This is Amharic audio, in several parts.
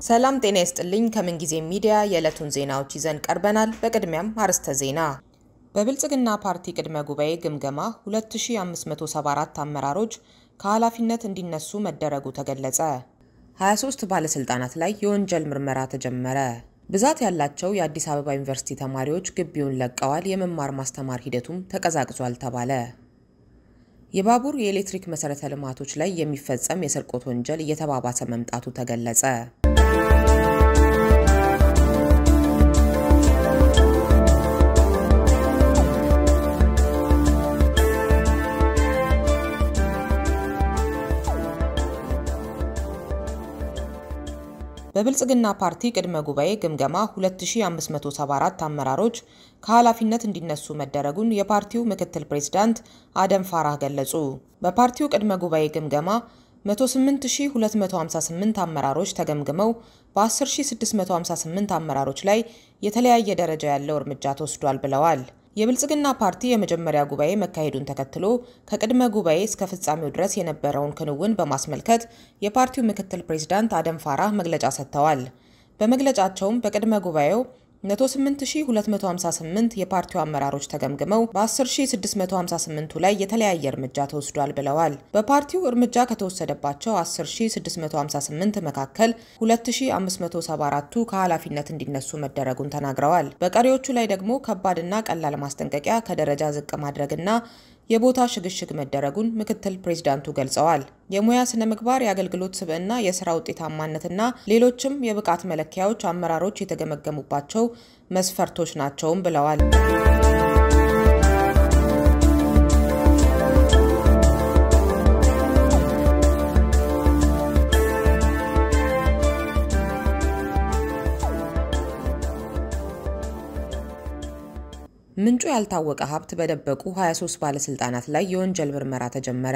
ሰላም ጤና ይስጥልኝ። ከምንጊዜ ሚዲያ የዕለቱን ዜናዎች ይዘን ቀርበናል። በቅድሚያም አርዕስተ ዜና። በብልጽግና ፓርቲ ቅድመ ጉባኤ ግምገማ 2574 አመራሮች ከኃላፊነት እንዲነሱ መደረጉ ተገለጸ። 23 ባለስልጣናት ላይ የወንጀል ምርመራ ተጀመረ። ብዛት ያላቸው የአዲስ አበባ ዩኒቨርሲቲ ተማሪዎች ግቢውን ለቀዋል። የመማር ማስተማር ሂደቱም ተቀዛቅዟል ተባለ። የባቡር የኤሌክትሪክ መሰረተ ልማቶች ላይ የሚፈጸም የስርቆት ወንጀል እየተባባሰ መምጣቱ ተገለጸ። በብልጽግና ፓርቲ ቅድመ ጉባኤ ግምገማ 2574 አመራሮች ከኃላፊነት እንዲነሱ መደረጉን የፓርቲው ምክትል ፕሬዝዳንት አደም ፋራህ ገለጹ። በፓርቲው ቅድመ ጉባኤ ግምገማ 108258 አመራሮች ተገምግመው በ10658 አመራሮች ላይ የተለያየ ደረጃ ያለው እርምጃ ተወስዷል ብለዋል። የብልጽግና ፓርቲ የመጀመሪያ ጉባኤ መካሄዱን ተከትሎ ከቅድመ ጉባኤ እስከ ፍጻሜው ድረስ የነበረውን ክንውን በማስመልከት የፓርቲው ምክትል ፕሬዝዳንት አደም ፋራህ መግለጫ ሰጥተዋል። በመግለጫቸውም በቅድመ ጉባኤው 108258 የፓርቲው አመራሮች ተገምግመው በ10658ቱ ላይ የተለያየ እርምጃ ተወስዷል ብለዋል። በፓርቲው እርምጃ ከተወሰደባቸው 10658 መካከል 2574ቱ ከኃላፊነት እንዲነሱ መደረጉን ተናግረዋል። በቀሪዎቹ ላይ ደግሞ ከባድና ቀላል ማስጠንቀቂያ፣ ከደረጃ ዝቅ ማድረግና የቦታ ሽግሽግ መደረጉን ምክትል ፕሬዝዳንቱ ገልጸዋል። የሙያ ስነ ምግባር፣ የአገልግሎት ስብዕና፣ የስራ ውጤታማነትና ሌሎችም የብቃት መለኪያዎች አመራሮች የተገመገሙባቸው መስፈርቶች ናቸውም ብለዋል። ምንጩ ያልታወቀ ሀብት በደበቁ 23 ባለስልጣናት ላይ የወንጀል ምርመራ ተጀመረ።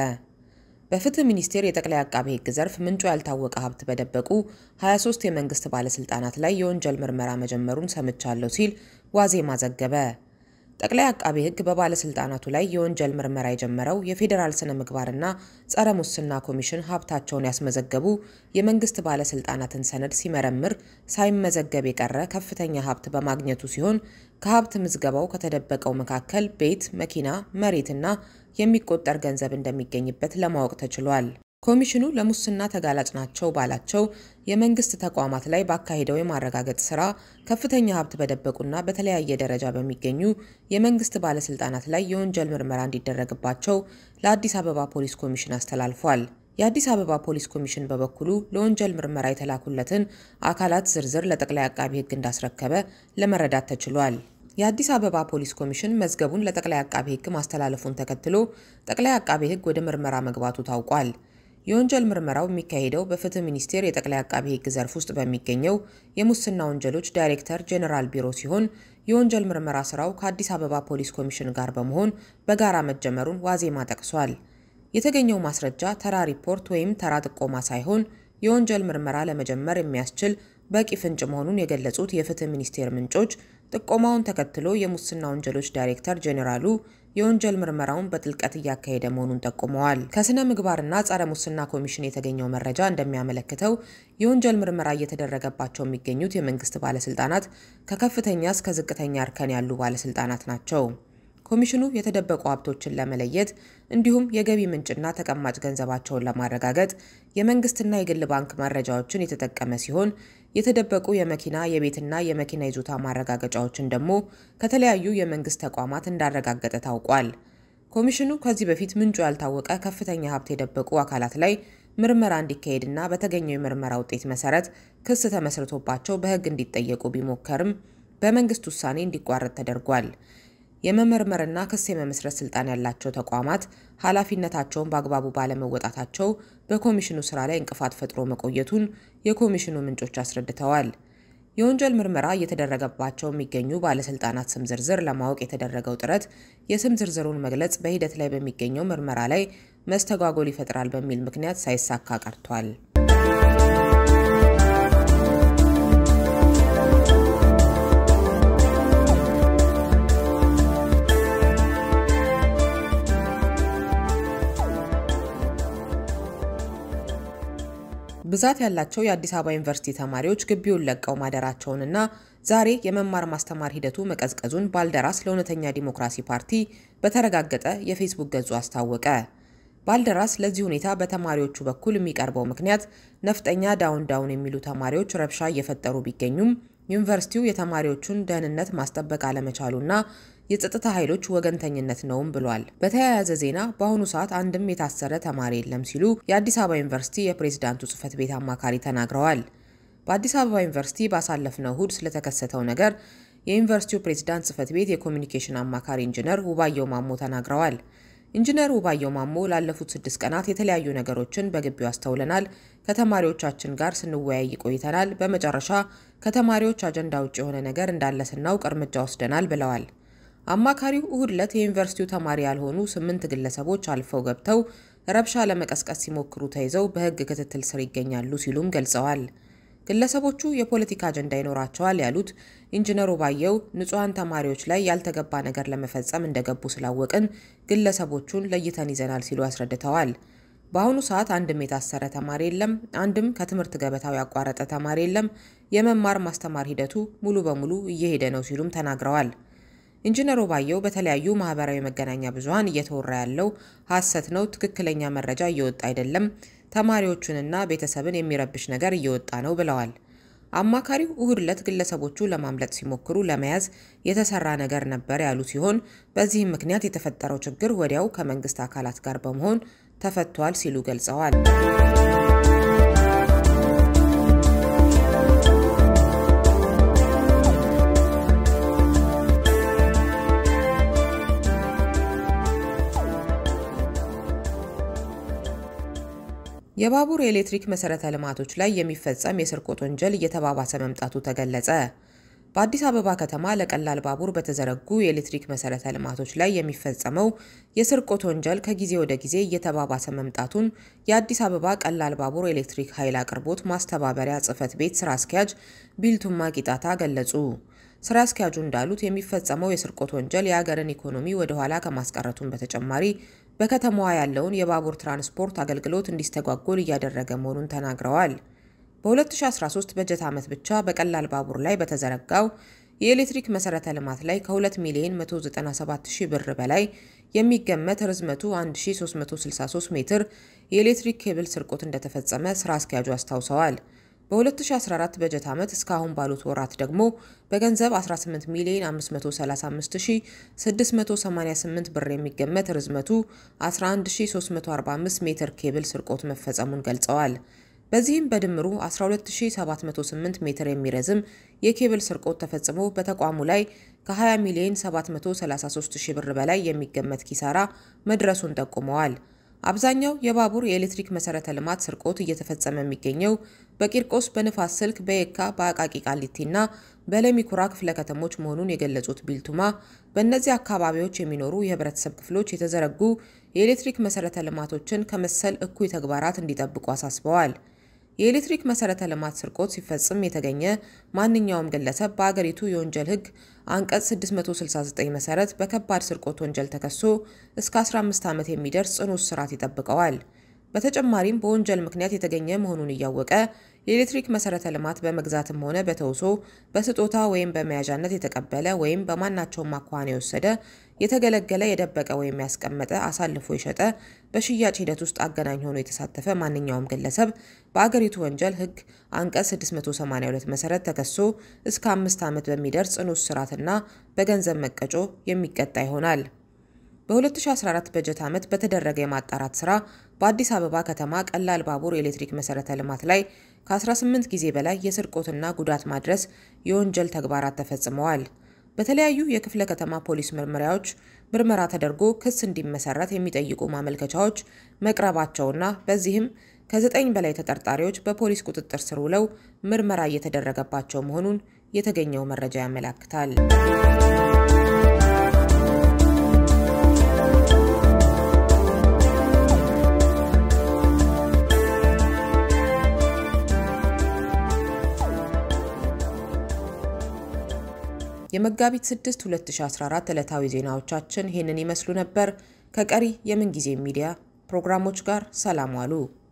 በፍትህ ሚኒስቴር የጠቅላይ አቃቤ ሕግ ዘርፍ ምንጩ ያልታወቀ ሀብት በደበቁ 23 የመንግስት ባለስልጣናት ላይ የወንጀል ምርመራ መጀመሩን ሰምቻለሁ ሲል ዋዜማ ዘገበ። ጠቅላይ አቃቤ ሕግ በባለስልጣናቱ ላይ የወንጀል ምርመራ የጀመረው የፌዴራል ስነ ምግባርና ጸረ ሙስና ኮሚሽን ሀብታቸውን ያስመዘገቡ የመንግስት ባለስልጣናትን ሰነድ ሲመረምር ሳይመዘገብ የቀረ ከፍተኛ ሀብት በማግኘቱ ሲሆን ከሀብት ምዝገባው ከተደበቀው መካከል ቤት፣ መኪና፣ መሬትና የሚቆጠር ገንዘብ እንደሚገኝበት ለማወቅ ተችሏል። ኮሚሽኑ ለሙስና ተጋላጭ ናቸው ባላቸው የመንግስት ተቋማት ላይ ባካሄደው የማረጋገጥ ስራ ከፍተኛ ሀብት በደበቁና በተለያየ ደረጃ በሚገኙ የመንግስት ባለስልጣናት ላይ የወንጀል ምርመራ እንዲደረግባቸው ለአዲስ አበባ ፖሊስ ኮሚሽን አስተላልፏል። የአዲስ አበባ ፖሊስ ኮሚሽን በበኩሉ ለወንጀል ምርመራ የተላኩለትን አካላት ዝርዝር ለጠቅላይ አቃቢ ሕግ እንዳስረከበ ለመረዳት ተችሏል። የአዲስ አበባ ፖሊስ ኮሚሽን መዝገቡን ለጠቅላይ አቃቢ ሕግ ማስተላለፉን ተከትሎ ጠቅላይ አቃቢ ሕግ ወደ ምርመራ መግባቱ ታውቋል። የወንጀል ምርመራው የሚካሄደው በፍትህ ሚኒስቴር የጠቅላይ አቃቢ ሕግ ዘርፍ ውስጥ በሚገኘው የሙስና ወንጀሎች ዳይሬክተር ጄኔራል ቢሮ ሲሆን የወንጀል ምርመራ ስራው ከአዲስ አበባ ፖሊስ ኮሚሽን ጋር በመሆን በጋራ መጀመሩን ዋዜማ ጠቅሷል። የተገኘው ማስረጃ ተራ ሪፖርት ወይም ተራ ጥቆማ ሳይሆን የወንጀል ምርመራ ለመጀመር የሚያስችል በቂ ፍንጭ መሆኑን የገለጹት የፍትህ ሚኒስቴር ምንጮች ጥቆማውን ተከትሎ የሙስና ወንጀሎች ዳይሬክተር ጄኔራሉ የወንጀል ምርመራውን በጥልቀት እያካሄደ መሆኑን ጠቁመዋል። ከስነ ምግባርና ጸረ ሙስና ኮሚሽን የተገኘው መረጃ እንደሚያመለክተው የወንጀል ምርመራ እየተደረገባቸው የሚገኙት የመንግስት ባለስልጣናት ከከፍተኛ እስከ ዝቅተኛ እርከን ያሉ ባለስልጣናት ናቸው። ኮሚሽኑ የተደበቁ ሀብቶችን ለመለየት እንዲሁም የገቢ ምንጭና ተቀማጭ ገንዘባቸውን ለማረጋገጥ የመንግስትና የግል ባንክ መረጃዎችን የተጠቀመ ሲሆን የተደበቁ የመኪና የቤትና የመኪና ይዞታ ማረጋገጫዎችን ደግሞ ከተለያዩ የመንግስት ተቋማት እንዳረጋገጠ ታውቋል። ኮሚሽኑ ከዚህ በፊት ምንጩ ያልታወቀ ከፍተኛ ሀብት የደበቁ አካላት ላይ ምርመራ እንዲካሄድና በተገኘው የምርመራ ውጤት መሰረት ክስ ተመስርቶባቸው በሕግ እንዲጠየቁ ቢሞከርም በመንግስት ውሳኔ እንዲቋረጥ ተደርጓል። የመመርመርና ክስ የመመስረት ስልጣን ያላቸው ተቋማት ኃላፊነታቸውን በአግባቡ ባለመወጣታቸው በኮሚሽኑ ስራ ላይ እንቅፋት ፈጥሮ መቆየቱን የኮሚሽኑ ምንጮች አስረድተዋል። የወንጀል ምርመራ እየተደረገባቸው የሚገኙ ባለስልጣናት ስም ዝርዝር ለማወቅ የተደረገው ጥረት የስም ዝርዝሩን መግለጽ በሂደት ላይ በሚገኘው ምርመራ ላይ መስተጓጎል ይፈጥራል በሚል ምክንያት ሳይሳካ ቀርቷል። ብዛት ያላቸው የአዲስ አበባ ዩኒቨርሲቲ ተማሪዎች ግቢውን ለቀው ማደራቸውንና ዛሬ የመማር ማስተማር ሂደቱ መቀዝቀዙን ባልደራስ ለእውነተኛ ዲሞክራሲ ፓርቲ በተረጋገጠ የፌስቡክ ገጹ አስታወቀ። ባልደራስ ለዚህ ሁኔታ በተማሪዎቹ በኩል የሚቀርበው ምክንያት ነፍጠኛ ዳውን ዳውን የሚሉ ተማሪዎች ረብሻ እየፈጠሩ ቢገኙም ዩኒቨርሲቲው የተማሪዎቹን ደህንነት ማስጠበቅ አለመቻሉና የጸጥታ ኃይሎች ወገንተኝነት ነውም ብሏል። በተያያዘ ዜና በአሁኑ ሰዓት አንድም የታሰረ ተማሪ የለም ሲሉ የአዲስ አበባ ዩኒቨርሲቲ የፕሬዝዳንቱ ጽህፈት ቤት አማካሪ ተናግረዋል። በአዲስ አበባ ዩኒቨርሲቲ ባሳለፍነው እሁድ ስለተከሰተው ነገር የዩኒቨርሲቲው ፕሬዝዳንት ጽህፈት ቤት የኮሚኒኬሽን አማካሪ ኢንጂነር ውባየው ማሞ ተናግረዋል። ኢንጂነር ውባየው ማሞ ላለፉት ስድስት ቀናት የተለያዩ ነገሮችን በግቢው አስተውለናል። ከተማሪዎቻችን ጋር ስንወያይ ቆይተናል። በመጨረሻ ከተማሪዎች አጀንዳ ውጭ የሆነ ነገር እንዳለ ስናውቅ እርምጃ ወስደናል ብለዋል። አማካሪው እሁድ ዕለት የዩኒቨርሲቲው ተማሪ ያልሆኑ ስምንት ግለሰቦች አልፈው ገብተው ረብሻ ለመቀስቀስ ሲሞክሩ ተይዘው በሕግ ክትትል ስር ይገኛሉ ሲሉም ገልጸዋል። ግለሰቦቹ የፖለቲካ አጀንዳ ይኖራቸዋል ያሉት ኢንጂነሩ ባየው ንጹሐን ተማሪዎች ላይ ያልተገባ ነገር ለመፈጸም እንደገቡ ስላወቅን ግለሰቦቹን ለይተን ይዘናል ሲሉ አስረድተዋል። በአሁኑ ሰዓት አንድም የታሰረ ተማሪ የለም፣ አንድም ከትምህርት ገበታው ያቋረጠ ተማሪ የለም። የመማር ማስተማር ሂደቱ ሙሉ በሙሉ እየሄደ ነው ሲሉም ተናግረዋል። ኢንጂነሩ ባየው በተለያዩ ማህበራዊ መገናኛ ብዙኃን እየተወራ ያለው ሐሰት ነው፣ ትክክለኛ መረጃ እየወጣ አይደለም፣ ተማሪዎቹንና ቤተሰብን የሚረብሽ ነገር እየወጣ ነው ብለዋል። አማካሪው እሁድ ዕለት ግለሰቦቹ ለማምለጥ ሲሞክሩ ለመያዝ የተሰራ ነገር ነበር ያሉ ሲሆን በዚህም ምክንያት የተፈጠረው ችግር ወዲያው ከመንግስት አካላት ጋር በመሆን ተፈቷል ሲሉ ገልጸዋል። የባቡር የኤሌክትሪክ መሰረተ ልማቶች ላይ የሚፈጸም የስርቆት ወንጀል እየተባባሰ መምጣቱ ተገለጸ። በአዲስ አበባ ከተማ ለቀላል ባቡር በተዘረጉ የኤሌክትሪክ መሰረተ ልማቶች ላይ የሚፈጸመው የስርቆት ወንጀል ከጊዜ ወደ ጊዜ እየተባባሰ መምጣቱን የአዲስ አበባ ቀላል ባቡር ኤሌክትሪክ ኃይል አቅርቦት ማስተባበሪያ ጽሕፈት ቤት ስራ አስኪያጅ ቢልቱማ ቂጣታ ገለጹ። ስራ አስኪያጁ እንዳሉት የሚፈጸመው የስርቆት ወንጀል የሀገርን ኢኮኖሚ ወደ ኋላ ከማስቀረቱን በተጨማሪ በከተማዋ ያለውን የባቡር ትራንስፖርት አገልግሎት እንዲስተጓጎል እያደረገ መሆኑን ተናግረዋል። በ2013 በጀት ዓመት ብቻ በቀላል ባቡር ላይ በተዘረጋው የኤሌክትሪክ መሰረተ ልማት ላይ ከ2 ሚሊዮን 197 ሺህ ብር በላይ የሚገመት ርዝመቱ 1363 ሜትር የኤሌክትሪክ ኬብል ስርቆት እንደተፈጸመ ስራ አስኪያጁ አስታውሰዋል። በ2014 በጀት ዓመት እስካሁን ባሉት ወራት ደግሞ በገንዘብ 18 ሚሊዮን 535688 ብር የሚገመት ርዝመቱ 11345 ሜትር ኬብል ስርቆት መፈጸሙን ገልጸዋል። በዚህም በድምሩ 12708 ሜትር የሚረዝም የኬብል ስርቆት ተፈጽሞ በተቋሙ ላይ ከ20 ሚሊዮን 733 ሺህ ብር በላይ የሚገመት ኪሳራ መድረሱን ጠቁመዋል። አብዛኛው የባቡር የኤሌክትሪክ መሰረተ ልማት ስርቆት እየተፈጸመ የሚገኘው በቂርቆስ፣ በንፋስ ስልክ፣ በየካ፣ በአቃቂ ቃሊቲና በለሚኩራ ክፍለ ከተሞች መሆኑን የገለጹት ቢልቱማ በእነዚህ አካባቢዎች የሚኖሩ የህብረተሰብ ክፍሎች የተዘረጉ የኤሌክትሪክ መሰረተ ልማቶችን ከመሰል እኩይ ተግባራት እንዲጠብቁ አሳስበዋል። የኤሌክትሪክ መሰረተ ልማት ስርቆት ሲፈጽም የተገኘ ማንኛውም ግለሰብ በአገሪቱ የወንጀል ሕግ አንቀጽ 669 መሰረት በከባድ ስርቆት ወንጀል ተከሶ እስከ 15 ዓመት የሚደርስ ጽኑ እስራት ይጠብቀዋል። በተጨማሪም በወንጀል ምክንያት የተገኘ መሆኑን እያወቀ የኤሌክትሪክ መሰረተ ልማት በመግዛትም ሆነ በተውሶ በስጦታ ወይም በመያዣነት የተቀበለ ወይም በማናቸውም አኳኋን የወሰደ የተገለገለ፣ የደበቀ ወይም ያስቀመጠ፣ አሳልፎ የሸጠ፣ በሽያጭ ሂደት ውስጥ አገናኝ ሆኖ የተሳተፈ ማንኛውም ግለሰብ በአገሪቱ ወንጀል ሕግ አንቀጽ 682 መሰረት ተከሶ እስከ አምስት ዓመት በሚደርስ ጽኑ እስራትና በገንዘብ መቀጮ የሚቀጣ ይሆናል። በ2014 በጀት ዓመት በተደረገ የማጣራት ስራ በአዲስ አበባ ከተማ ቀላል ባቡር የኤሌክትሪክ መሰረተ ልማት ላይ ከ18 ጊዜ በላይ የስርቆትና ጉዳት ማድረስ የወንጀል ተግባራት ተፈጽመዋል። በተለያዩ የክፍለ ከተማ ፖሊስ መርመሪያዎች ምርመራ ተደርጎ ክስ እንዲመሰረት የሚጠይቁ ማመልከቻዎች መቅረባቸውና በዚህም ከዘጠኝ በላይ ተጠርጣሪዎች በፖሊስ ቁጥጥር ስር ውለው ምርመራ እየተደረገባቸው መሆኑን የተገኘው መረጃ ያመላክታል። የመጋቢት 6 2014 ዕለታዊ ዜናዎቻችን ይህንን ይመስሉ ነበር። ከቀሪ የምንጊዜ ሚዲያ ፕሮግራሞች ጋር ሰላም ዋሉ።